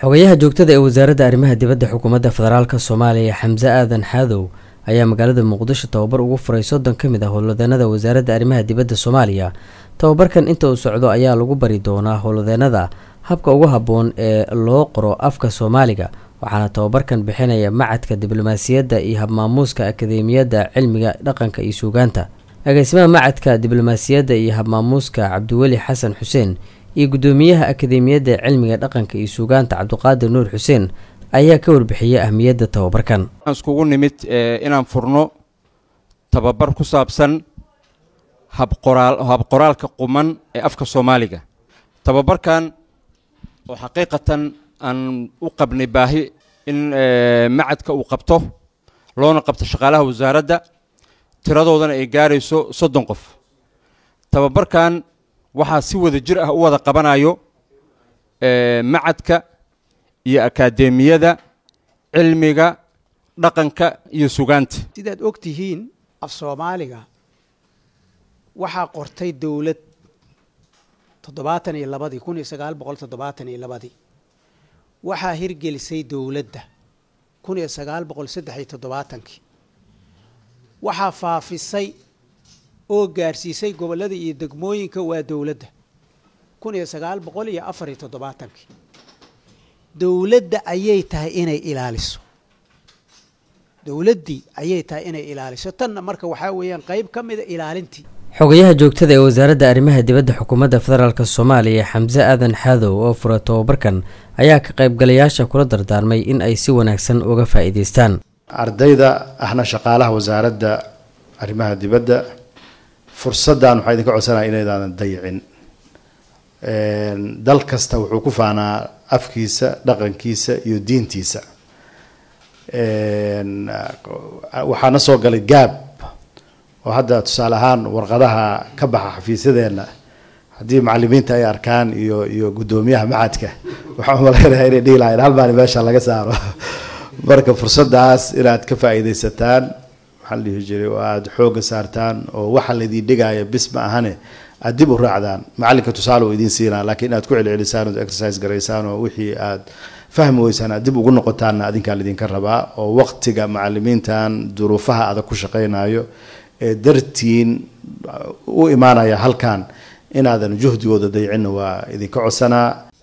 xogayaha joogtada ee wasaaradda arrimaha dibadda xukuumadda federaalk soomaaliya xamse aadan xaadow ayaa magaalada muqdisho tababar ugu furay soddon ka mid ah howlwadeenada wasaaradda arrimaha dibadda soomaaliya tababarkan inta uu socdo ayaa lagu bari doonaa howlwadeenada habka ugu habboon ee loo qoro afka soomaaliga waxaana tababarkan bixinaya macadka diblomaasiyadda iyo habmaamuuska akadeemiyadda cilmiga dhaqanka iyo suugaanta agaasimaha macadka diblomaasiyadda iyo habmaamuuska cabdiweli xasan xuseen iyo guddoomiyaha akadeemiyadda cilmiga dhaqanka iyo suugaanta cabdiqaadir nuur xuseen ayaa ka warbixiyey ahmiyadda tababarkan waxaan iskugu nimid inaan furno tababar ku saabsan habqoraal habqoraalka quman ee afka soomaaliga tababarkan oo xaqiiqatan aan u qabnay baahi in macadka uu qabto loona qabto shaqaalaha wasaaradda tiradoodana ay gaarayso soddon qof tababarkan waxaa si wada jir ah u wada qabanayo macadka iyo akaademiyada cilmiga dhaqanka iyo sugaanta sidaad og tihiin af soomaaliga waxaa qortay dowlad toddobaatan iyo labadii kun iyo sagaal boqol toddobaatan iyo labadii waxaa hirgelisay dowladda kun iyo sagaal boqol saddex iyo toddobaatankii waxaa faafisay oo gaarsiisay gobollada iyo degmooyinka waa dowladda kun iyo sagaal boqol iyo afar iyo toddobaatankii dowladda ayay tahay inay ilaaliso dowladdii ayay tahay inay ilaaliso tanna marka waxaa weeyaan qeyb ka mida ilaalintii xogayaha joogtada ee wasaaradda arrimaha dibadda xukuumadda federaalk soomaaliya xamse aadan xaadow oo fura tababarkan ayaa ka qaybgalayaasha kula dardaarmay in ay si wanaagsan uga faa'iidaystaan ardayda ahna shaqaalaha wasaaradda arrimaha dibadda fursaddan waxaa idinka codsanaya inaydaadan dayicin dal kasta wuxuu ku faanaa afkiisa dhaqankiisa iyo diintiisa waxaana soo galay gaab oo hadda tusaale ahaan warqadaha ka baxa xafiisyadeenna haddii macalimiinta ay arkaan iyo iyo guddoomiyaha macadka waxaan umalaynayaa inay dhihi lahayn hal maalin meesha laga saaro marka fursaddaas inaad ka faa'iidaysataan maxaa la dhihi jiray oo aada xoogga saartaan oo waxa laydin dhigaya bis ma ahane aada dib u raacdaan macalinka tusaale oo idiin siinaa laakiin inaad ku celcelisaan ood exercise garaysaan oo wixii aad fahmi weysaan aad dib ugu noqotaanna adinkaa laydinka rabaa oo waqtiga macalimiintan duruufaha adag ku shaqaynayo ee dartiin u imaanaya halkan inaadan juhdigooda daycinna waa idinka codsanaa